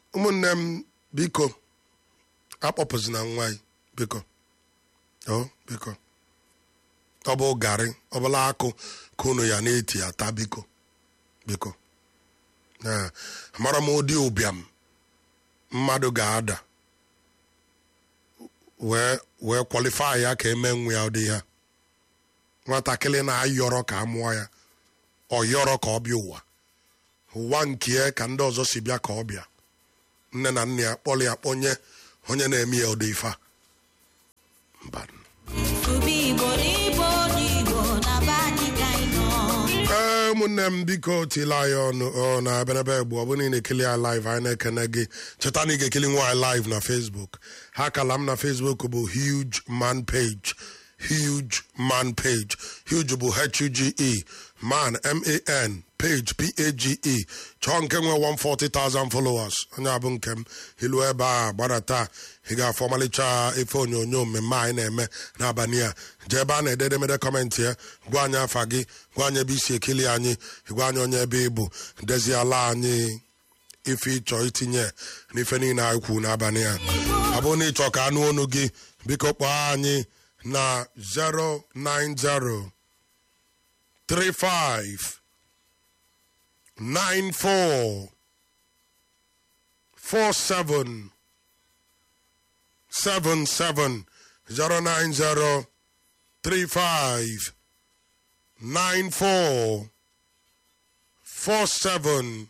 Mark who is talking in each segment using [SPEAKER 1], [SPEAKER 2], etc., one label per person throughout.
[SPEAKER 1] ụmụnne m biko akpọpụzina nwa anyị biko o biko ọ bụ garị ọbụla akụ ka unu ya na-eti ata biko biko Ee, amara m ụdị ụbịam mmadụ ga-ada wee wee kwalifai ya ka eme nwa ya ụdị ya nwatakịrị na-ayọrọ ka a mụọ ya ọ yọrọ ka ọ bịa ụwa ụwa nke ya ka ndị ọzọ si bịa ka ọ bịa nne na nna ya kpọrọ ya kpọnye onye na-eme ya ụdị ife a mba
[SPEAKER 2] Tụba Igbo n'Igbo n'Igbo na be anyị ka anyị nọ.
[SPEAKER 1] ee ụmụnne m biko tila anyị ọnụ ọ na ebenebe egbu ọ bụrụ na ị na-ekili ya live anyị na-ekene gị cheta na ị ga-ekili nwa anyị live na facebook ha kala m na facebook bụ huge man page huge man page huge bụ h-u-g-e man m-a-n page p-a-g-e chọọ nke nwe 140,000 followers onye abụ nke m ilu ebe a gbadata ị ga-afọ ọmalịcha efe onyonyo mmemme anyị na-eme n'abalị a jee ebe a na-ede edemede kọmentị ya gwa anyị afa gị gwa anyị ebe isi ekili anyị gwa anyị onye ebe ị bụ deziala anyị ife ịchọ itinye n'ife niile anyị kwu n'abalị a ọ bụrụ na ịchọ ka anụ onu gị biko kpọọ anyị na 090 35 94 47 77 090 35 94 47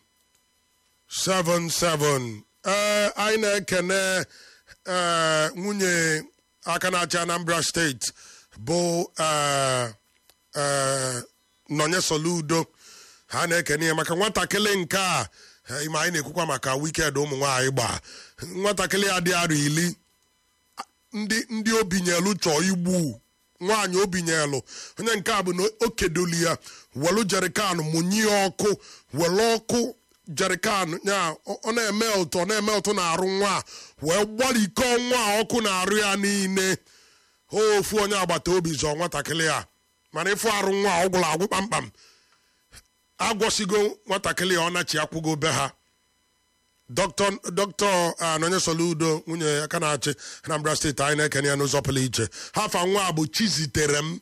[SPEAKER 1] 77 ee anyị na-ekene ee nwunye aka na-achị Anambra steeti bụ ee ee nọnye soludo ha na-ekene ya maka nwatakịrị nke a eh, ime anyị na-ekwukwa maka wikend ụmụ nwaanyị gbaa nwatakịrị ya dị arọ iri ndị ndị obinyelu chọọ igbu nwaanyị obinyelu onye nke a bụ na o kedoli ya welu jerikan mụnye ya ọkụ welu ọkụ jerikan ya ọ ọ na-eme ụtọ ọ na-eme ụtọ na-arụ nwa a, wee gbarikọ nwa a ọkụ na-arụ ya niile ofu onye agbata obi zọọ nwatakịrị a mana ịfụ arụ nwa a, ọ gwụrụ agwụ kpamkpam agwọsigo nwatakịrị a ọ nachi akwụgo be ha dọkịta dọkịta anonye soludo nwunye aka na-achị anambra steeti anyị na-ekene ya n'ụzọ pụrụ iche hafa nwa a bụ chizitere m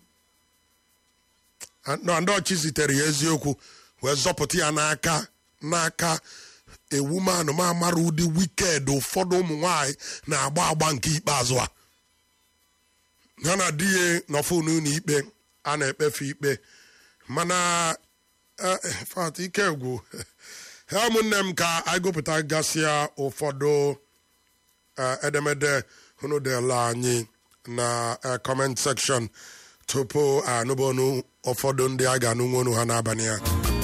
[SPEAKER 1] na ndị chizitere ya eziokwu wee zọpụta ya n'aka n'aka ewumanụ ma amara ụdị wiked ụfọdụ ụmụ nwanyị na-agba agba nke ikpeazụ a ya na di ya nọfụ n'ụlọ ikpe a na-ekpefe ikpe mana eh, eh, fat ike gwụ ha ụmụnne m ka anyị gụpụta gasịa ụfọdụ eh, edemede unu dela anyị na eh, comment section tupu anụbọnụ ụfọdụ ndị a ga-anụ nwonu ha n'abalị a